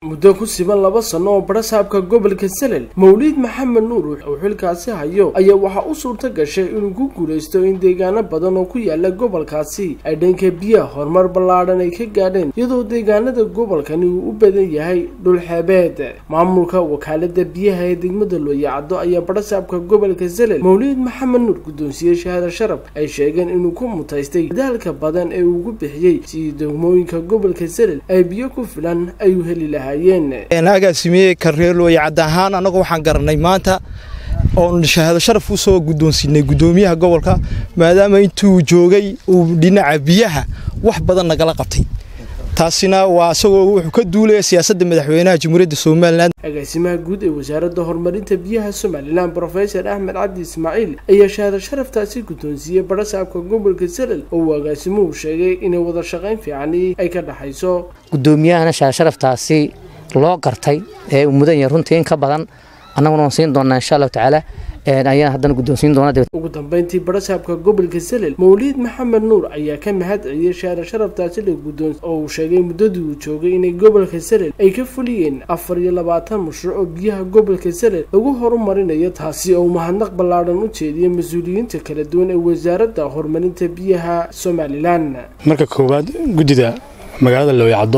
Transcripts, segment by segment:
muddo ku siban laba sano oo barasaabka gobolka salel mawliid maxamed nuur uu xilkaasi hayo ayaa waxaa u suurta gashay inuu ku guulaysto in deegaano badan oo ku yaala gobolkaasi ay dhanka biyaha horumar ballaadhan ay ka gaadheen iyadoo deegaanada gobolkani uu u badan yahay dhulxeebeed maamulka wakaalada biyaha ee degmada looyacaddo ayaa barasaabka gobolka salel mawliid maxamed nuur guddoonsiye shahaada sharaf ay sheegeen inuu ku mutaystay dadaalka badan ee uu ugu bixiyey sidii degmooyinka gobolka salel ay biyo ku filan ay u heli lahaa agaasimiye kareelooye cadd ahaan annagu waxaan garanay maanta oon shahaado sharaf u soo guddoonsiinay guddoomiyaha gobolka maadaama intuu joogay uu dhinaca biyaha wax badan nagala qabtay taasina waa isagoo wuxuu ka duulaya siyaasadda madaxweynaha jamhuuriyadda somalilan agaasimaha guud ee wasaaradda horumarinta biyaha somalilan brofesor axmed cabdi ismaaciil ayaa shahaado sharaftaasi guddoonsiiyey barasaabka gobolka salel oo uu agaasimuhu sheegay inay wada shaqayn fiicani ay ka dhexayso guddoomiyahana shahaado sharaftaasi loo gartay ee uu mudan yahay runtii in ka badan annaguna waan siin doonaa insha allahu tacaala ayaan haddana guddoonsiin doona ugu dambeyntii barasaabka gobolka salel mawliid maxamed nuur ayaa ka mahad celiyey shahaado sharaftaasi la guddoon oo uu sheegay muddadii uu joogay inay gobolka salel ay ka fuliyeen afar iyo labaatan mashruuc oo biyaha gobolka salel lagu horumarinayo taasi oo mahadnaq ballaadhan u jeediyey mas-uuliyiinta kala duwan ee wasaaradda horumarinta biyaha somalilan marka koowaad guddida magaalada looyacaddo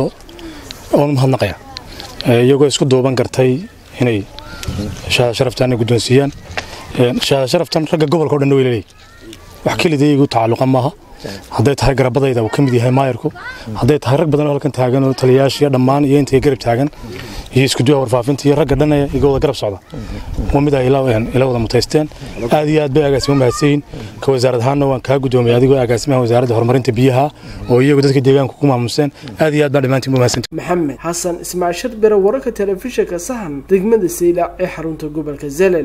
oon mahadnaqaya iyagoo isku duuban gartay inay shahaado sharaftaana guddoonsiiyaan shahaado sharaftan ragga gobolka o dhan way leeyihin wax kelida iyagu tacalluqa maaha hadday tahay garabadayda uu ka mid yahay maayarku hadday tahay rag badan oo halkan taagan oo taliyayaashiya dhammaan iyo intay garab taagan iyo iskuduwaha warfaafinta iyo ragga dhan iga wada garab socda waa mid ay ila wada mutaysteen aad iyo aad bay agaasimo mahadsanyihin ka wasaarad ahaanna waan kaa guddoomiyay adigoo agaasimaha wasaaradda horumarinta biyaha oo iyagu dadka deegaanka ku maamuseen aad iyo aad baa dhammaantiin bu mahadsanti maxamed xasan ismaaciil sharbere wararka telefishinka sahan degmada saylac ee xarunta gobolka zelel